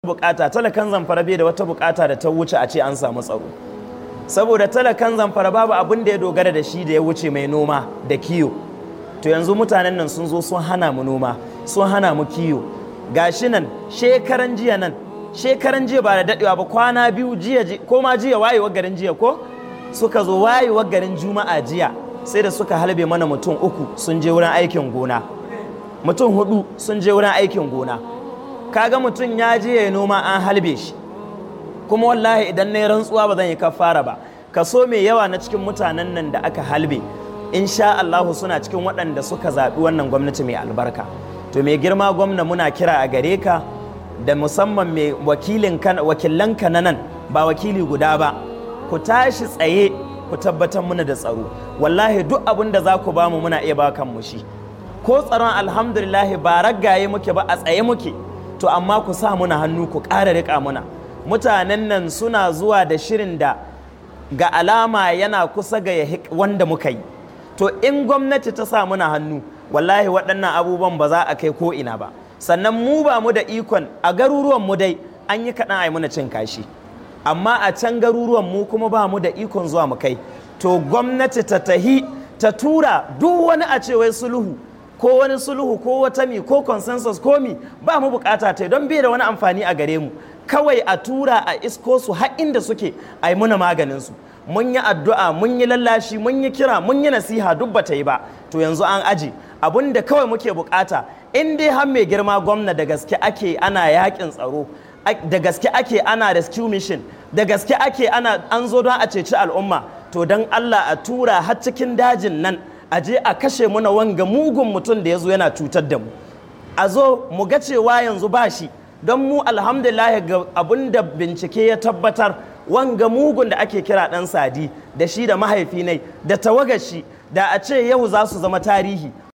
bukata talakan zamfara bai da wata bukata da ta wuce a ce an samu tsaro saboda talakan zamfara babu abin da ya dogara da shi da ya wuce mai noma da kiyo to yanzu mutanen nan sun zo sun hana mu noma sun hana mu kiyo gashi nan shekaran jiya nan shekaran jiya ba da dadewa ba kwana biyu jiya ko ma jiya wayewar garin jiya ko suka zo wayewar garin juma'a jiya sai da suka halbe mana mutum uku sun je wurin aikin gona mutum hudu sun je wurin aikin gona kaga mutum ya je ya noma an halbe shi kuma wallahi idan na yi rantsuwa ba zan yi kafara ba kaso mai yawa na cikin mutanen nan da aka halbe insha Allah suna cikin waɗanda suka zaɓi wannan gwamnati mai albarka to mai girma gwamna muna kira a gare ka da musamman mai wakilanka na nan ba wakili guda ba ku tashi tsaye ku tabbatar muna da tsaro wallahi duk abin da za ku bamu muna iya ba kanmu shi ko tsaron alhamdulillahi ba raggaye muke ba a tsaye muke to amma ku sa muna hannu ku ƙara riƙa muna mutanen nan suna zuwa da shirin da ga alama yana kusa ga wanda muka yi to in gwamnati ta sa muna hannu wallahi waɗannan abubuwan ba za a kai ko ina ba sannan mu ba mu da ikon a garuruwan mu dai an yi kaɗan a yi muna cin kashi amma a can garuruwan mu kuma ba mu da ikon zuwa mu kai to gwamnati ta tahi ta tura duk wani a ce wai sulhu ko wani sulhu ko wata mi ko consensus ko mi ba mu bukata ta don bai da wani amfani a gare mu kawai a tura a isko su har inda suke a yi muna maganin su mun yi addu'a mun yi lallashi mun yi kira mun yi nasiha duk bata yi ba to yanzu an aji abun da kawai muke bukata in dai har mai girma gwamna da gaske ake ana yakin tsaro da gaske ake ana rescue mission da gaske ake ana an zo don a ceci al'umma to don Allah a tura har cikin dajin nan a je a kashe muna wanga mugun mutum da ya zo yana cutar da mu a zo mu ga cewa yanzu ba shi don mu alhamdulillah ga abin da bincike ya tabbatar wanga mugun da ake kira dan sadi da shi da mahaifi ne da tawagashi da a ce yau za su zama tarihi